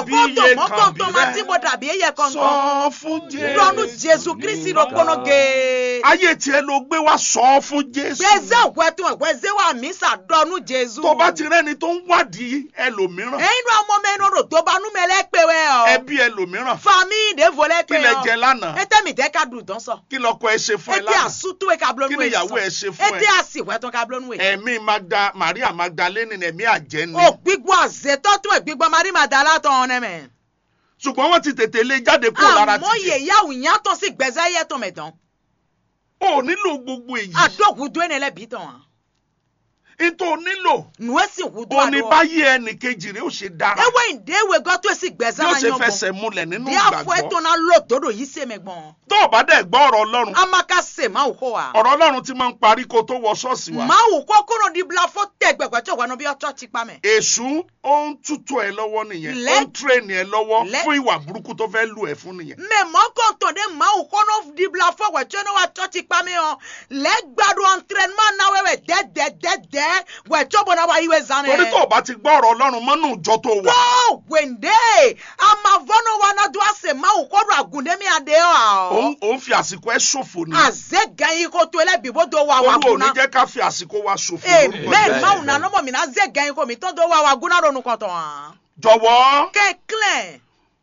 dàbí iye mọ́kọ́ kan bí tó máa tí mo rẹ dàbí iye kan sọ kan fún lọ́nu jésù jésù kristi ló gbóná ge. ayé tiẹ̀ ló gbé wá sọ fún jésù gbèsè wẹ́tún ẹ̀wẹ́sẹ̀ wà mí sàdọ́nu jésù. tó bá ti rẹ́ni tó ń wádìí ẹlòmíràn ẹ̀yin náà ọmọ mẹ́rin rò tó bá nú mẹ́lẹ́ pé wẹ́ ọ. ẹbí ẹlòmíràn fami ìdèvò lẹ́ kí pé lẹ ọ. jẹ lánàá ete mi tẹ ka dùn dán sọ. kí lọkọ ẹ ṣe fún ẹ ete lánàá àsútú ẹ ka kí bulonu ni ẹ ìyàwó ẹ ṣe fún ete ẹ àsìwẹ́tún ka bulonu ẹ. ẹ̀mí magda maria magdalene ẹ̀mí àjẹ́ ni o gbígbọ́ àzètọ́ tún ẹ̀ gbígbọ́ mari madala tán ọ̀nẹ́ mẹ́. ṣùgbọ́n wọ́n ti tètè lé jáde kúrò lára àmọ́ títì yèyáwó yàtọ̀ sí gbẹ̀zẹ́ yẹ tó mẹ́ dán. o nílò gbogbo èyí àdókùdó ẹ̀ nílẹ̀ bí tán. nítorí o nílò nù ẹ́ sì wùdó o ní àdó. báyé ẹnì kejì rẹ ó ṣe dára ewé ìdéwé gọ́ tó sì gbẹ̀zẹ́ yóò máa ṣe yan fẹsẹ̀ gbọ̀n. múlẹ̀ nínú bí afọ ẹ̀ tó ìgbàgbọ́ náà lò tódò yìí ṣe mẹ́gbọ̀n. tó o bá dẹ̀ gbọ́ ọ̀rọ̀ ọlọ́run amaka se máa wò kó wa. ọ̀rọ̀ ọlọ́run ti máa ń parí kó tó wọ ṣọ́ọ̀ṣì wa máa wò kó kúrò ní bila fó tẹ gbẹgbẹ tí òwò bí ọtọ ti pa mẹ. èṣù ó ń tútù ẹ lọ́wọ́ nìyẹn ó Let- ń tírèènì ẹ lọ́wọ́ Let- fún ìwà burúkú tó fẹ́ lù ẹ fún nìyẹn mẹ mọ́kàn tó dé máa wò kó ní di bila fó wẹ̀ tí ó ní wà tọ́ ti pa mẹ hàn lẹ́gbàdùn entraînement náà wẹ̀wẹ̀ dẹ́dẹ́dẹ́dẹ́ wẹ̀ tí ó bọ̀ náà wà yíwẹ̀ zanẹ. torí tó o bá ti gbọ́ ọ̀rọ̀ ọlọ́run mọ́nú ìjọ tó wà tó wẹ̀ndé amavọ́nà wa náà dùn àṣẹ máa wò kó dùn àgùndémi àdé ọ̀. òun òun fi àsìkò ẹ ṣòfò ni àzẹ gan yìí kó tó ẹlẹ́bí bó tó wà wà olú ò ní gúnná. jẹ́ ká fi àsìkò wa ṣòfò lórúkọ amen Jésù. máa wò nà nọ́mọ̀ mi náà zẹ gan yìí kó mi tó tó wà wà gúnná ronú kọ̀tọ̀ hàn. jọ̀wọ́ kẹ́kílẹ̀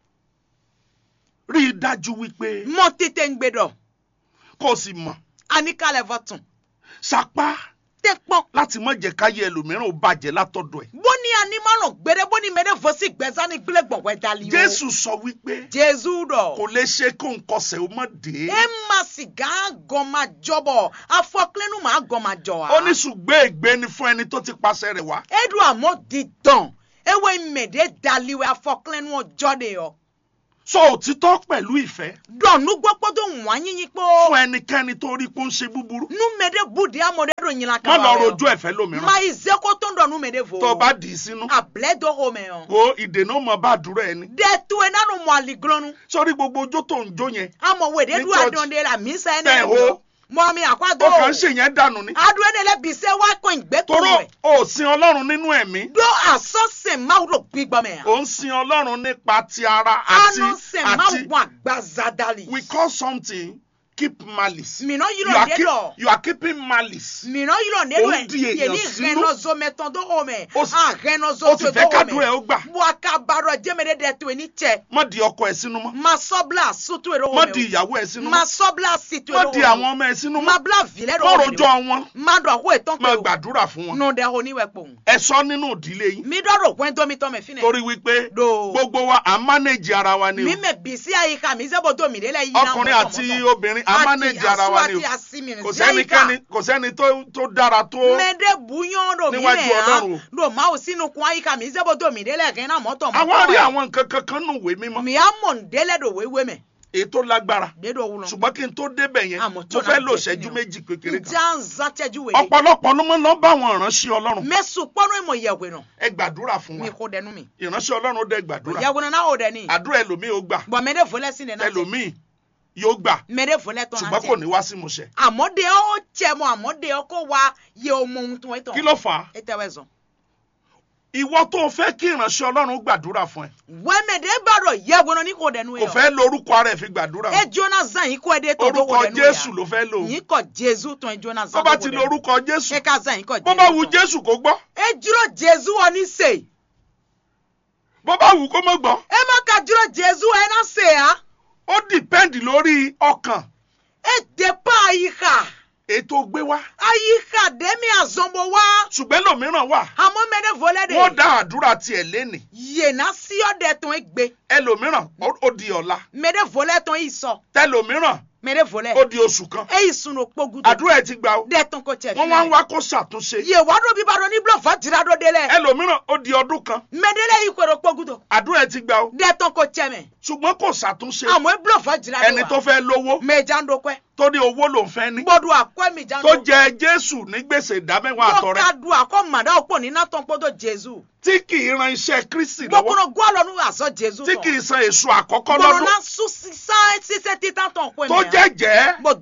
rí i dájú wípé mọ tètè ń gbé dọ̀ kó o sì mọ̀ àníkàlẹ̀ fọ̀tún sapá tẹ pọ́n. láti má jẹ́ káyé ẹlòmíràn ó bàjẹ́ látọ̀dọ̀ ẹ̀ bóni animalon gbére bóni mẹ́rẹ́ fọ́sí gbẹ́sán ní gbélé gbọ̀ngbẹ́ dali o. jésù sọ wípé jésù dọ̀. kò lè ṣe kó nkọsẹ̀ ó mọ̀ dé e ma sìgá gan ma jọbọ afọkilẹnu ma gan ma jọ wa. ó ní ṣùgbọ́n ègbé ni fún ẹni tó ti pàṣẹ rẹ̀ wá edu àmọ́ di dán ewé mèdè daliwe afọkilẹnu ọjọ́ de yọ. sọ òtítọ́ pẹ̀lú ìfẹ́ dọ̀nù gbọ́pọ́ tó wọ́n yín yín pé fún ẹnikẹ́ni tó rí kó ń ṣe búburú nu mèdè budi amọ̀dé do yìnyín má kan lọ rojú ẹ̀fẹ́ lómìíràn ma ìzẹ́kọ́ tó ń dọ̀nù mèdè fò. tó o bá dì í sínú àbílẹ̀ dọ̀ o mẹ́ hàn. wo ìdènà ó mọ bá àdúrà ẹni dẹ́tu ẹ̀ nánu mọ̀ àlìgbọ́nù. sórí gbogbo ojó tó ń jó yẹn amọ̀ wèdè Ní du church. àdán la mi sẹ́ Tẹ̀ ẹ̀ ho. mọ̀ mi àkwádó. ó kàn ń ṣèyẹn dànù ni adu ene le bise wa ko ìgbé tó toró rẹ̀. o sin ọlọ́run nínú ẹ̀mí do asọ́sẹ̀ máa ro gbígbọ́ mẹ́ o ń sin ọlọ́run nípa ti ara àti anọ́sẹ̀ máa àti wọ àgbàzadali. we call something keep malice mìíràn yìí you lọ are, dé keep, lọ. you are keeping malice mìíràn yìí lọ dé Ó lọ ń di ẹ̀ èèyàn yẹni sínú. rẹnọzọ mẹtọ tó o mẹ Ó sì- àrẹnọzọ ó sì tó fẹ́ o kádùn ẹ̀ mẹ ó gbà buakabarọ jẹmẹdẹ dẹ tó ní tẹ má di ọkọ ẹ̀ sínú mọ́ masọbla soto èrò má wọn di ìyàwó ẹ̀ sínú mọ́ masọbla sito má èrò di àwọn ọmọ ẹ̀ sínú mọ́ mabla vilẹ má èrò rojọ́ wọn má dọ̀ kó ètò má pé o gbàdúrà fún wọn nù dẹ oníwẹ̀pọ̀ ẹ sọ nínú ìdílé yín mi dọ̀rọ̀ pẹ́ tómi tọ́ mẹ́ fi nẹ. torí wípé do gbogbo wa à ń mánéjì ara wa ni mi o mẹ bisi àyíká mi sẹ́bọ̀ tó mi délẹ̀ yìí náà ọkùnrin àti obìnrin à ń mánéjì ara wa ni o kò sẹ́nikẹ́ni kò sẹ́ni tó tó dára tó mẹ́dẹ́ buyán do mi Níwájú rẹ̀ Ọlọ́run. hàn do máa ò sínú kun àyíká mi sẹ́bọ̀ tó mi délẹ̀ kẹ́ náà mọ́tọ̀ àwọn rí àwọn nǹkan kankan nù wé mímọ́ mi á mọ̀ ń délẹ̀ do wéwé mẹ́ èyí tó lágbára dédò wúlọ. ṣùgbọ́n kí n tó débẹ̀ yẹn Àmọ́ mo tó fẹ́ náà lò jẹ́ ṣẹ́jú kí ni o? méjì kékeré kan njẹ́ ń zan tẹ́jú wèé. ọ̀pọ̀lọpọ̀ ló mọ́ lọ́ bá àwọn ìránṣẹ́ ọlọ́run mẹ́sùn pọ́nú ìmọ̀ ìyẹ̀wò náà ẹ gbàdúrà fún mi wa kò dẹnu mi. ìránṣẹ́ ọlọ́run ó dẹ gbàdúrà ìyẹ̀wò náà ò dẹni. àdúrà ẹlòmíì ó gbà bọ̀ mẹ́dẹ́ fọlẹ́ sí nínú. ẹlòmíì yóò gbà mẹ́dẹ́ fọlẹ́ tán ṣùgbọ́n kò ní wá sí ìmúṣẹ àmọ́dé ó jẹ mọ́ àmọ́dé ó kó wa yẹ ọmọ ohun tó ń tán. kí ló fà á ẹ tẹ́wẹ́ zọ. ìwọ tó o fẹ́ kí ìránṣẹ́ ọlọ́run gbàdúrà fún ẹ wẹ́mẹ̀dẹ́ bàrọ̀ yẹ̀wò náà ní kò dẹnu kò yẹ. fẹ́ lórúkọ ara ẹ̀ fi gbàdúrà ẹ jóná zan yìí kó ẹ dé tó tó orúkọ kò dẹnu yẹ. jésù ló fẹ́ lò yìí kọ jésù tó ẹ jóná tó zan bá tó ti kò lo dẹnu. orúkọ jésù ẹ ká zan yìí kọ jésù. bó bá wù tán. jésù kó gbọ́ ẹ dúró jésù wọn ní sè. bó bá wù kó má gbọ́ ẹ má ka dúró jésù ẹ náà sè á. ó dìpẹ́ǹdì lórí ọkàn ẹ dé pa àyíká. ètò gbé wá àyíká dẹ́mi àzọ́nbọ̀ wá. ṣùgbọ́n lòmíràn wà àmọ́ mẹ́rẹ̀ fọlẹ́ de. wọ́n dá àdúrà tiẹ̀ lénìí yéèna sí ọ̀dẹ̀ tó ń gbé. ẹlòmíràn ó ó di ọ̀la mẹ́rẹ̀ fọlẹ́ tó ń sọ. tẹlòmíràn mẹ́rẹ̀ fọlẹ́. ó di oṣù kan ẹ yìí sunu kpogudu. àdúrà ẹ̀ ti gbà ó dẹ́ tó ń kó tiẹ̀ wọ́n wá ń wá kó ṣàtúnṣe yé wàá bí bàdó ní bílọ̀ fàtìrà dó délẹ̀. ẹlòmíràn ó di ọdún kan mẹ́dẹ́lẹ̀ yìí kò kpogudu. àdúrà ẹ̀ ti gbà ó dẹ́ tó ń kó tiẹ̀ mẹ́. ṣùgbọ́n kò ṣàtúnṣe àmọ́ ẹ bílọ̀ fàtìrà dó wa. ẹni tó fẹ́ lówó mẹ́jà ń dokẹ́. tó ní owó ló ń fẹ́ ní gbọ́dọ̀ àkọ́ mi já ń tó jẹ jésù ní gbèsè ìdámẹ́wàá tó àtọrẹ ká du àkọ́ màdá òpó ní nátàn gbọ́dọ̀ jésù. tí kì í ran iṣẹ́ kristi lọ́wọ́ gbọ́kúrò gbọ́dọ̀ ní àzọ jésù tí tán. kì í san èso àkọ́kọ́ gbọ́dọ̀ lọ́dún náà sún sísá sísẹ́ títà tán pé tó jẹ́jẹ́ gbọ́dọ̀ pa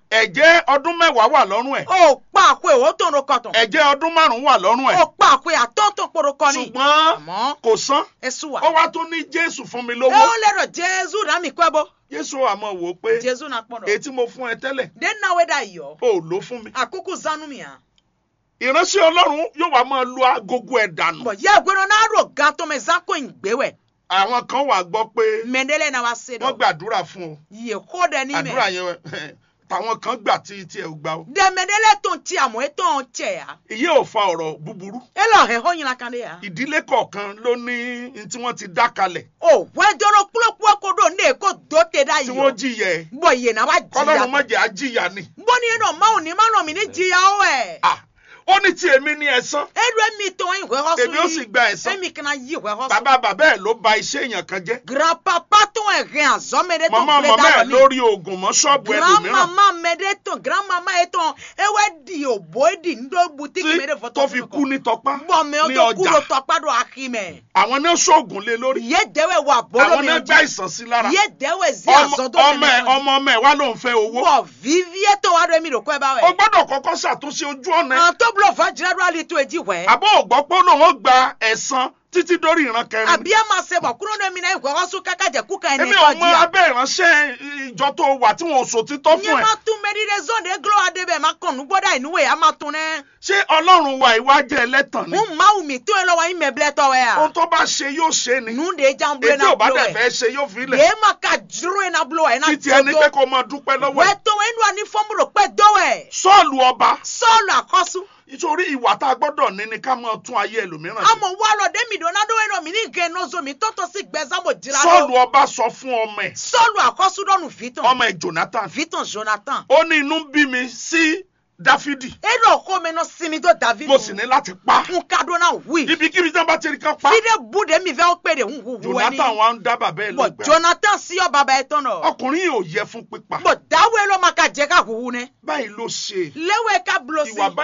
ẹ̀jẹ̀ ọdún mẹ́wàá wà lọ́rùn ẹ̀ o pa àpò èwo tó ń ro kọtàn ẹ̀jẹ̀ ọdún márùn-ún wà lọ́rùn ẹ̀ o pa àpò àtọ́ntàn poro kọ́ni ṣùgbọ́n àmọ́ kò san esu wa ó wá tún ní jésù fún mi e lówó ó lérò jésù náà mi kọ́ ẹ bó jésù àmọ́ wò ó pé jésù náà pọ̀ èyí dọ̀ tí mo fún ẹ tẹ́lẹ̀ de náwó dà yọ ó lò fún mi àkókò zanu mi hàn ìránṣẹ́ ọlọ́run yóò wá máa lu agogo ẹ̀ dànù bọ̀ yẹ ìgbéró náà rò gan tó mẹ zan kó ìgbéwẹ̀ àwọn kan wà gbọ́ pé mẹ́ndẹ́lẹ́ náà wá se wọ́n dọ̀ gbàdúrà fún ọ yẹ kó dẹ ní àdúrà mẹ́ yẹn tàwọn kan gbà tí tí ẹ ò gbà ó dẹ mẹ́ndẹ́lẹ́ tó ń tí àmọ́ ẹ tó ń tẹ̀ ya ìyẹn ò fa ọ̀rọ̀ búburú ẹ lọ hẹ̀ hó yín kan dé ya ìdílé kọ̀ọ̀kan ló ní n tí wọ́n ti dá kalẹ̀ o wẹ́jọ́rọ́ kúlókúló kó dò ní èkó dó tẹ dá tí yọ wọ́n jìyà ẹ̀ bọ̀ yẹ náà wá kọ́lọ́run má jìyà jẹ́ àjìyà ni bọ́ni yẹn náà máa ní máa nà mí ní jìyà ó ẹ̀ Ah, ó ní tí èmi ní ẹ̀san edu emi tó ń ìwé họ́sùn èmi ó sì gba ẹ̀san emi kana yí ìwé họ́sùn bàbá bàbá ẹ̀ ló ba iṣẹ́ èèyàn kan jẹ́ grandpapa tó ń rìn àzọ́mẹdẹ tó màmá gbé màmá ẹ̀ dáwọ̀ ní lórí oògùn mọ́ ṣọ́ọ̀bù ẹlòmíràn grandmama mẹdẹ tó grandmama yẹ tó ewé di òbó di ńdó butiki mẹdẹ tí fọtọ tó fi kú ní tọpá bọ̀mẹ̀ ó ní tó kúrò ọjà tọpá do akimẹ̀ àwọn náà ṣoògùn lé lórí yé dẹ́wẹ̀ wà bọ́lọ́ àwọn mi náà gbá ọjà ìsàn sí lára yé dẹ́wẹ̀ sí ọmọ àzọ́dọ́ ọmọ ẹ̀ ọmọ ọmọ ẹ̀ wá ló ń fẹ́ owó bọ̀ vivie tó wà dọ́ mi rò kọ́ ẹ bá ó wẹ̀ gbọ́dọ̀ kọ́kọ́ ṣàtúnṣe ojú ọ̀nà ẹ̀ àwọn tó bùrọ̀ fà jìrẹ́dọ́ àlè tó èjì wẹ̀ àbọ̀ ògbọ́pọ̀ lòun ó gba ẹ̀san títí dórí ìran kẹrin àbí ẹ máa ṣe bọ̀ kúrò ní mi náà ìwé họ́sùn kákàjẹ́ kúkà ẹni èmi tó ò mọ jìyà. abẹ́ ìránṣẹ́ ìjọ tó wà tí wọn ò sòtítọ́ nye fún ẹ ma tún mẹ́rìndé zọ́ọ̀dì eglo adébẹ̀ ma kàn nugbọ́dá ìnúwẹ̀ a ma tún nẹ́. ṣé ọlọ́run wa ìwà jẹ́ ẹlẹ́tàn ni n ma wù mí tó yẹ lọ́wọ́ yín mẹ́bilẹ̀ tọ́wẹ́ ohun ya. tó bá ṣe yóò ṣe ni nu de jan bulo ètò na ọba bulo dẹ̀ ẹ̀. fẹ́ ṣe yóò fi lẹ̀ yé ma ka juru yẹn na bulo ẹ̀ na títí ẹni pé jọjọ. kó máa dúpẹ́ lọ́wọ́ ẹ̀ wẹ́ tó wẹ́ inú wa ní fọ́nmúlò pẹ́ dọ́wẹ́. sọ́ọ̀lù ọba sọ́ọ̀lù àkọ́sù. nítorí ìwà tá a gbọ́dọ̀ ní ni ká máa tún ayé ẹlòmíràn ṣe àmọ̀ wà lọ dẹ́mi dùn náà dọ́wẹ́ náà mi ní gẹ̀ nọ́ọ̀sọ mi tó tó sí gbẹ̀sámọ̀ jìlá sọ́ọ̀lù lọ. ọba sọ fún ọmọ ẹ̀ sọ́ọ̀lù àkọ́sù dọ́nu vitan. ọmọ ẹ̀ Jonathan vitan jonathan. ó ní inú bí mi sí Dáfídì edo ọkọ mi náà sinmi tó david. mo sì ní láti pa n ka dún náà wí. ibikíbi tí wọ́n bá ti rí kan pa fide bude mi fẹ́ pé de ń hu hu ẹni. Jonathan wa ń dá bàbá ẹ̀ bọ̀ lọ́gbẹ̀ẹ́ jonathan sí ọ bàbá ẹ tán nọ. ọkùnrin yìí ò yẹ fún pípa bọ̀ dáwọ́ ẹ ló máa ka jẹ́ ká huhu nẹ. báyìí ló ṣe léwé ká bulo sí. ìwà